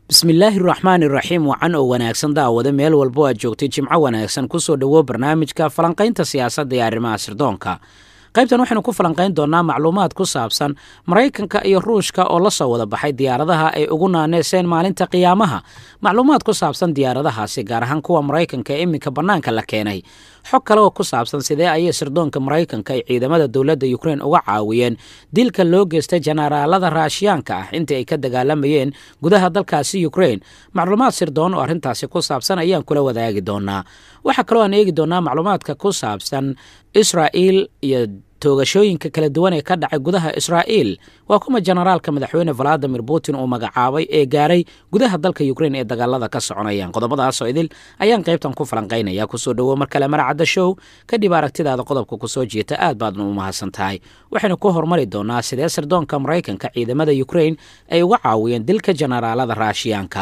bismillaahi raxmaan iraxiim wacan oo wanaagsan daawada meel walbo aad joogtay jimco wanaagsan kusoo dhowo barnaamijka falanqaynta siyaasadda ee arrimaha sirdoonka qaybtan waxaynu ku falanqayn doonaa macluumaad ku saabsan maraykanka iyo ruushka oo la soo wada baxay diyaaradaha ay ugu naaneeseen maalinta qiyaamaha macluumaad ku saabsan diyaaradahaasi gaar ahaan kuwa maraykanka ee iminka bannaanka la keenay xog kale oo ku saabsan sidee ayay sirdoonka maraykanka ay ciidamada dowladda ukrein uga caawiyeen dilka loo geystay jenaraalada raashiyaanka ah intii ay ka dagaalamayeen gudaha dalkaasi ukrein macluumaad sirdoon oo arrintaasi ku saabsan ayaan kula wadaagi doonaa waxaa kaloo aan eegi doonaa macluumaadka ku saabsan israa'iil iyo toogashooyinka kala duwan ee ka dhacay gudaha israa'iil waa kuma jenaraalka madaxweyne valadimir putin uu magacaabay ee gaaray gudaha dalka ukrein ee dagaalada ka soconayaan qodobadaasoo idil ayaan qaybtan ku falanqaynaya kusoo dhowo mar kale maracadda show kadhib aragtidaada qodobka kusoo jeeta aad baadna u mahadsan tahay waxaynu ku hormari doonaa sidee sirdoonka maraykanka ciidamada ukrein ay uga caawiyeen dilka jenaraalada raashiyaanka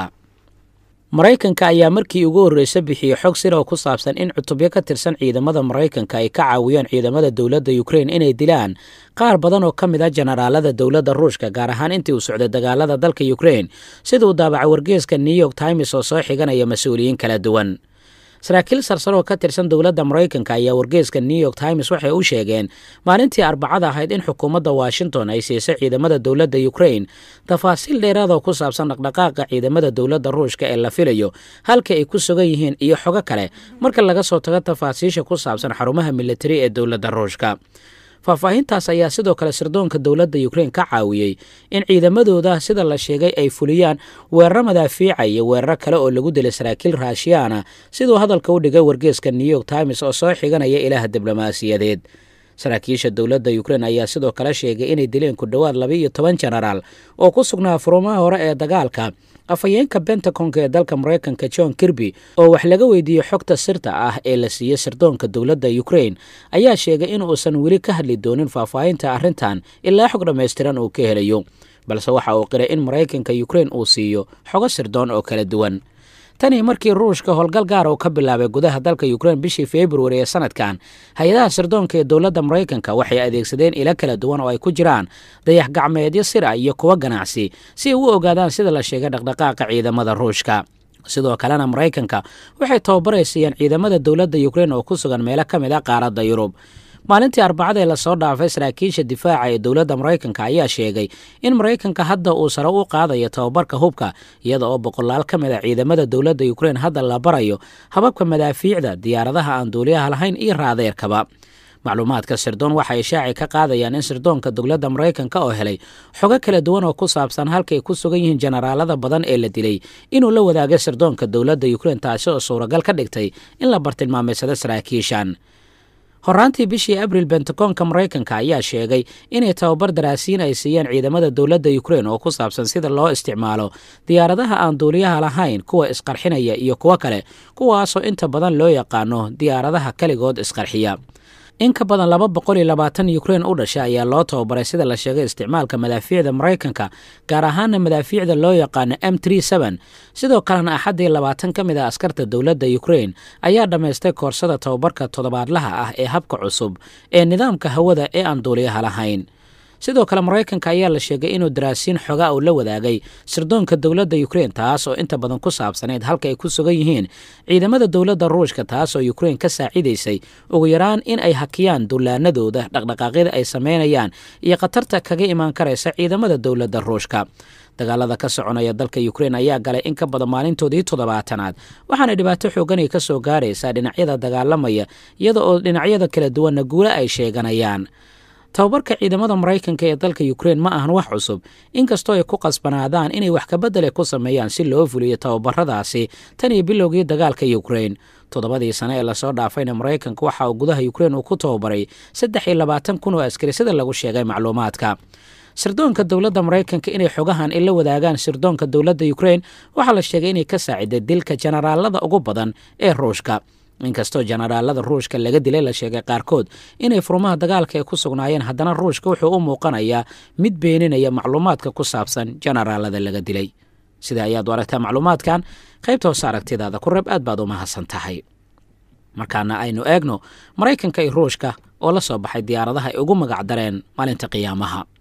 maraykanka ayaa markii ugu horreysa bixiyey xog sir oo ku saabsan in cutubyo ka tirsan ciidamada maraykanka ay ka caawiyeen ciidamada dowladda ukrein inay dilaan qaar badan oo ka mid a jenaraalada dowladda ruushka gaar ahaan intii uu socday dagaalada dalka ukrein sida uu daabacay wargeeska new york times oo soo xiganaya mas-uuliyiin kala duwan saraakiil sarsaroo ka tirsan dowladda maraykanka ayaa wargeeska new york times waxay u sheegeen maalintii arbacada ahayd in xukuumadda washington ay siisay ciidamada dowladda ukrein tafaasiil dheeraadoo ku saabsan dhaqdhaqaaqa ciidamada dowladda ruushka ee la filayo halka ay ku sugan yihiin iyo xogo kale marka laga soo tago tafaasiisha ku saabsan xarumaha militari ee dowladda ruushka faahfaahintaas ayaa sidoo kale sirdoonka dowladda ukrein ka caawiyey in ciidamadooda sida la sheegay ay fuliyaan weeraro madaafiica iyo weeraro kale oo lagu dilay saraakiil raashiyaana siduu hadalka u dhigay wargeeska new york times oo soo xiganaya ilaha diblomaasiyadeed saraakiisha dowladda ukrein ayaa sidoo kale sheegay inay dileen ku dhowaad laba iyo toban jenaraal oo ku sugnaa furumaha hore ee dagaalka afhayeenka bentaconka ee dalka maraykanka john kirby oo wax laga weydiiyey xogta sirta ah ee la siiyey sirdoonka dowladda ukrein ayaa sheegay in uusan weli ka hadli doonin faahfaahinta arrintan ilaa xog dhammaystiran uu ka helayo balse waxa uu qiray in maraykanka ukrein uu siiyo xogo sirdoon oo kala duwan tanii markii ruushka howlgal gaar uu ka bilaabay gudaha dalka ukrein bishii februari ee sanadkan hay-adaha sirdoonka ee dowladda maraykanka waxay adeegsadeen ilo kala duwan oo ay ku jiraan dayax gacmeedyo sir ah iyo kuwo ganacsi si ay u ogaadaan sida la sheegay dhaqdhaqaaqa ciidamada ruushka sidoo kalena maraykanka waxay tababaraysiiyeen ciidamada dowladda ukrein oo ku sugan meelo ka mid a qaaradda yurub maalintii arbacada ee lasoo dhaafay saraakiisha difaaca ee dowladda maraykanka ayaa sheegay in maraykanka hadda uu sare u qaadayo tababarka hubka iyada oo boqolaal ka mid a ciidamada dowladda ukrein hadda la barayo hababka madaafiicda diyaaradaha aan duuliyaha lahayn iyo raadeerkaba macluumaadka sirdoon waxay shaaci ka qaadayaan in sirdoonka dowladda maraykanka oo helay xogo kala duwan oo ku saabsan halkaay ku sugan yihiin jenaraalada badan ee la dilay inuu la wadaagay sirdoonka dowladda ukrein taasi oo suuragal ka dhigtay in la bartilmaameysado saraakiishan horaantii bishii abril bentacoonka maraykanka ayaa sheegay inay tababar daraasiin ay siiyeen ciidamada dowladda ukrein oo ku saabsan sida loo isticmaalo diyaaradaha aan duuliyaha lahayn kuwa isqarxinaya iyo kuwo kale kuwaasoo inta badan loo yaqaano diyaaradaha keligood isqarxiya in ka badan laba boqol iyo labaatan ukrein u dhasha ayaa loo tababaray sida la sheegay isticmaalka madaafiicda maraykanka gaar ahaana madaafiicda loo yaqaano m sidoo kalena axaddii labaatan ka mid a askarta dowladda ukrein ayaa dhammaystay koorsada tababarka toddobaadlaha ah ee habka cusub ee nidaamka hawada ee aan duuliyaha lahayn sidoo kale maraykanka ayaa la sheegay inuu daraasiin xogaa uu la wadaagay sirdoonka dowladda ukrein taas oo inta badan ku saabsanayd halka ay ku sugan yihiin ciidamada dowladda ruushka taas oo ukrein ka saacidaysay ugu yaraan in ay hakiyaan dullaanadooda dhaqdhaqaaqyada ay samaynayaan iyo khatarta kaga imaan karaysa ciidamada dowladda ruushka dagaalada ka soconaya dalka ukrein ayaa galay in ka badan maalintoodii toddobaatanaad waxaana dhibaato xooganay ka soo gaaraysaa dhinacyada dagaalamaya iyada oo dhinacyada kala duwanna guule ay sheeganayaan tababarka ciidamada maraykanka ee dalka ukrein ma ahan wax cusub inkastoo ay ku qasbanaadaan inay wax kabedele ku sameeyaan si loo fuliyo tababaradaasi tan iyo bilowgii dagaalka ukrein toddobadii sane ee lasoo dhaafayna maraykanka waxa uu gudaha ukrein uu ku tababaray saddex iyo labaatan kun oo askari sida lagu sheegay macluumaadka sirdoonka dowladda maraykanka inay xogahan ila wadaagaan sirdoonka dowladda ukrein waxaa la sheegay inay ka saaciday dilka jenaraalada ugu badan ee ruushka inkastoo jenaraalada ruushka laga dilay la sheegay qaarkood inay furmaha dagaalka ay ku sugnaayeen haddana ruushka wuxuu u muuqanayaa mid beeninaya macluumaadka ku saabsan jenaraalada laga dilay sida ayaad u aragtaa macluumaadkan qaybta hoose aragtidaada ku reeb aad baad u mahadsan tahay markaana aynu eegno maraykanka iyo ruushka oo la soo baxay diyaaradaha ay ugu magac dareen maalinta qiyaamaha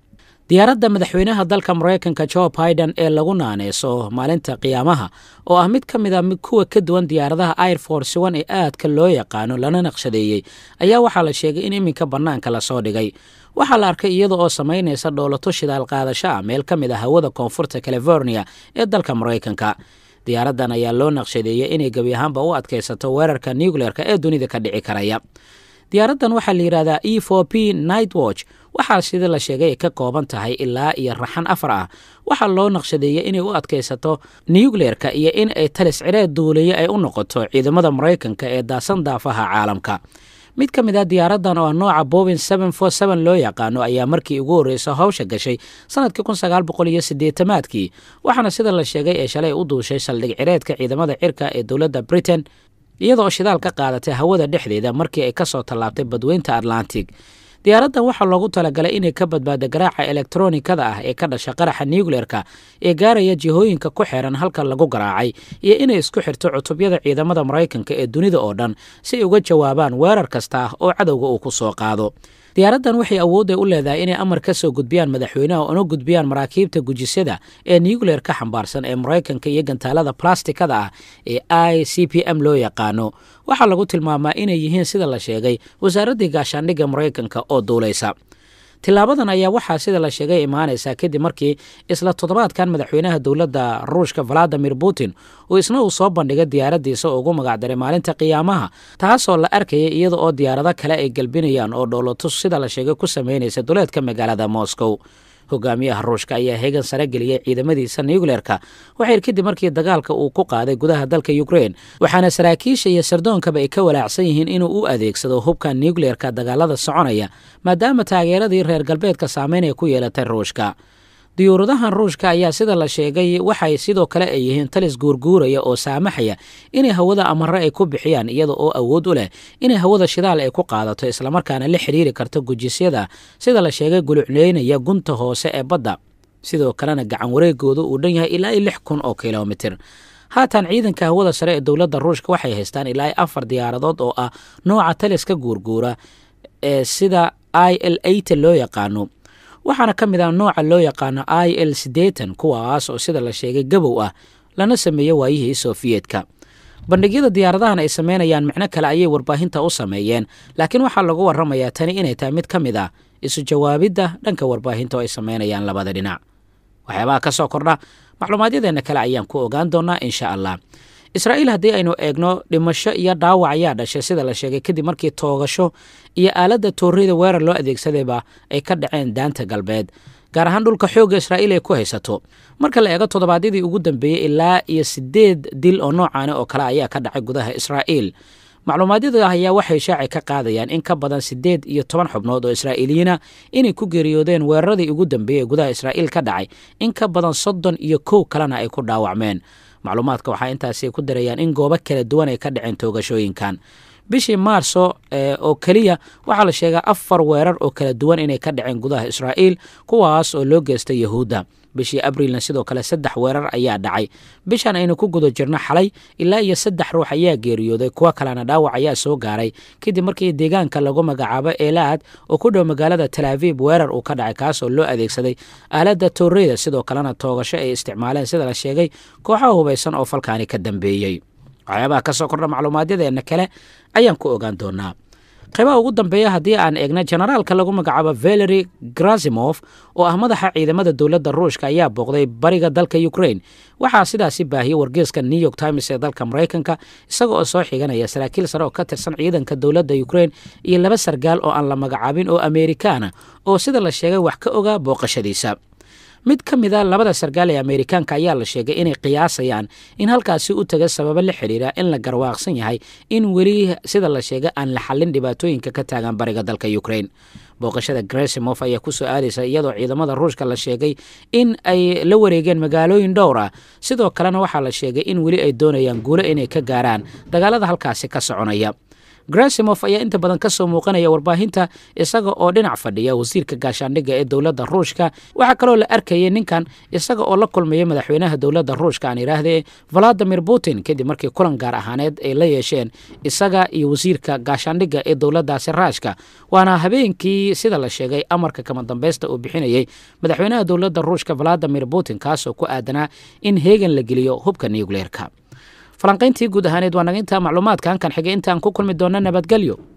diyaaradda madaxweynaha dalka maraykanka jo biden ee lagu naaneyso maalinta qiyaamaha oo ah mid ka mid a kuwa ka duwan diyaaradaha air force one ee aadka loo yaqaano lana naqshadeeyey ayaa waxaa la sheegay in iminka bannaanka lasoo dhigay waxaa la arkay iyada oo samaynaysa dhoolato shidaal qaadasho ah meel ka mid a hawada koonfurta california ee dalka maraykanka diyaaraddan ayaa loo naqshadeeyey inay gebi ahaanba u adkaysato weerarka nucleerka ee dunida ka dhici karaya diyaaraddan waxaa la yidhahdaa e for p night watch waxaa sida la sheegay ay ka kooban tahay ilaa iyo raxan afar ah waxaa loo naqshadeeyey inay u adkaysato nucleerka iyo in ay talis cireed duuliye ay u noqoto ciidamada maraykanka ee daasan daafaha caalamka mid ka mid ah diyaaraddan oo ah nooca bobin loo yaqaano ayaa markii ugu horreysa hawsha gashay sanadkii kunsagaalboqoliyosiddeetamaadkii waxaana sida la sheegay ee shalay u duushay saldhig cireedka ciidamada cirka ee dowladda britain iyadaoo shidaal ka qaadatay hawada dhexdeeda markii ay ka soo tallaabtay badweynta atlantic diyaaraddan waxaa loogu talagalay inay ka badbaado garaaca elektronikada ah ee ka dhasha qaraxa nucleerka ee gaaraya jihooyinka ku xeeran halka lagu garaacay iyo inay isku xirto cutubyada ciidamada maraykanka ee dunida oo dhan si ay uga jawaabaan weerar kasta ah oo cadowga uu ku soo qaado diyaaraddan waxay awoodday u leedahay inay amar ka soo gudbiyaan madaxweynaha una gudbiyaan maraakiibta gujisyada ee nucleer ka xambaarsan ee maraykanka iyo gantaalada blastikada ah ee i c p m loo yaqaano waxaa lagu tilmaamaa inay yihiin sida la sheegay wasaaraddii gaashaandhigga maraykanka oo duulaysa tilaabadan ayaa waxaa sida la sheegay imaanaysaa kadib markii isla toddobaadkan madaxweynaha dowladda ruushka valadimir putin uu isna uu soo bandhigay diyaaraddiisa oo ugu magacdaray maalinta qiyaamaha taasoo la arkayay iyada oo diyaarado kale ay galbinayaan oo dhoolotus sida la sheegay ku samaynaysa duleedka magaalada moscow hogaamiyaha ruushka ayaa heegan sare geliyey ciidamadiisa nucleerka waxayr kadib markii dagaalka uu ku qaaday gudaha dalka ukrein waxaana saraakiisha iyo sardoonkaba ay ka walaacsan yihiin inuu u adeegsado hubka nucleerka dagaalada soconaya maadaama taageeradii reer galbeedka saameyn ay ku yeelatay ruushka diyuuradahan ruushka ayaa sida la sheegay waxay sidoo kale ay yihiin talis guurguuraya oo saamaxaya inay hawada amare ay ku bixiyaan iyada oo awood u leh inay hawada shidaal ay ku qaadato islamarkaana la xiriiri karto gujisyada sida la sheegay gulucleynaya gunta hoose ee badda sidoo kalena gacan wareegooda uu dhan yahay ilaa iyo lix kun oo kilomitir haatan ciidanka hawada sare ee dowladda ruushka waxay haystaan ilaa iyo afar diyaaradood oo ah nooca taliska guurguura ee sida i l ata loo yaqaano waxaana ka mid ah nooca loo yaqaano i l siddeetan kuwaas oo sida la sheegay gabow ah lana sameeyey waayihii sofiyeetka bandhigyada diyaaradahan ay sameynayaan micno kale ayay warbaahinta u sameeyeen laakiin waxaa lagu warramayaa tani inay tahay mid ka mid ah isu jawaabidda dhanka warbaahinta oo ay sameynayaan labada dhinac waxyaabaha ka soo kordha macluumaadyadeenna kale ayaan ku ogaan doonaa insha allah israa'iil haddii aynu eegno dhimasho iyo dhaawac ayaa dhashay sida la sheegay kadib markii toogasho iyo aaladda toorreyda weerar loo adeegsadayba ay ka dhaceen daanta galbeed gaar ahaan dhulka xoogga israa'iil ay ku haysato marka la eego toddobaadyadii ugu dambeeyey ilaa iyo siddeed dil oo noocaani oo kale ayaa ka dhacay gudaha israa'iil macluumaadyada ayaa waxay shaaci ka qaadayaan in ka badan siddeed iyo toban xubnood oo israa'iiliyiina inay ku geeriyoodeen weeraradii ugu dambeeyey ee gudaha israa'iil ka dhacay in ka badan soddon iyo kow kalena ay ku dhaawacmeen macluumaadka waxaa intaasi ku darayaan in goobo kala duwan ay ka dhaceen toogashooyinkan bishii maarso oo keliya waxaa la sheegaa afar weerar oo kala duwan inay ka dhaceen gudaha israa'iil kuwaas oo loo geystay yahuudda bishii abriilna sidoo kale saddex weerar ayaa dhacay bishan aynu ku guda jirno xalay ilaa iyo saddex ruux ayaa geeriyooday kuwo kalena dhaawac ayaa soo gaaray kadib markii deegaanka lagu magacaabo eelaad oo ku dhow magaalada talaaviib weerar uu ka dhacay kaasoo loo adeegsaday aaladda tooreyda sidoo kalena toogasho ay isticmaaleen sida la sheegay kooxaha hubaysan oo falkaani ka dambeeyey waxyaabaha ka soo kordha macluumaadyadeenna kale ayaan ku ogaan doonaa qaybaha ugu dambeeya haddii aan eegna generaalka lagu magacaabo valery grazimof oo ah madaxa ciidamada dowladda ruushka ayaa booqday bariga dalka ukrain waxaa sidaasi baahiyey wargeeska new york times ee dalka maraykanka isaga oo soo xiganaya saraakiil sare oo ka tirsan ciidanka dowladda ukrain iyo laba sargaal oo aan la magacaabin oo amerikaana oo sida la sheegay wax ka ogaa booqashadiisa mid ka mid a labada sargaal ee ameerikaanka ayaa la sheegay inay qiyaasayaan in halkaasi u taga sababo la xidhiira in la garwaaqsan yahay in weli sida la sheegay aan la xallin dhibaatooyinka ka taagan bariga dalka ukrain booqashada gresimof ayaa kusoo aadaysa iyadoo ciidamada ruushka la sheegay in ay la wareegeen magaalooyin dhowr ah sidoo kalena waxaa la sheegay in weli ay doonayaan guulo inay ka gaaraan dagaalada halkaasi ka soconaya grasimof ayaa inta badan ka soo muuqanaya warbaahinta isaga oo dhinac fadhiya wasiirka gaashaandhigga ee dowladda ruushka waxaa kaloo la arkayay ninkan isaga oo la kulmaya madaxweynaha dowladda ruushka aan idhaahdee valadimir putin kadib markii kulan gaar ahaaneed ay la yeesheen isaga iyo wasiirka gaashaandhigga ee dowladdaasi raashka waana habeenkii sida la sheegay amarka kama dambeysta uu bixinayay madaxweynaha dowladda ruushka valadimir putin kaasoo ku aadanaa in heegan la geliyo hubka nucleerka falanqayntii guud ahaaneed waa naga intaa macluumaadka hankan xigay intaan ku kulmi doona nabadgelyo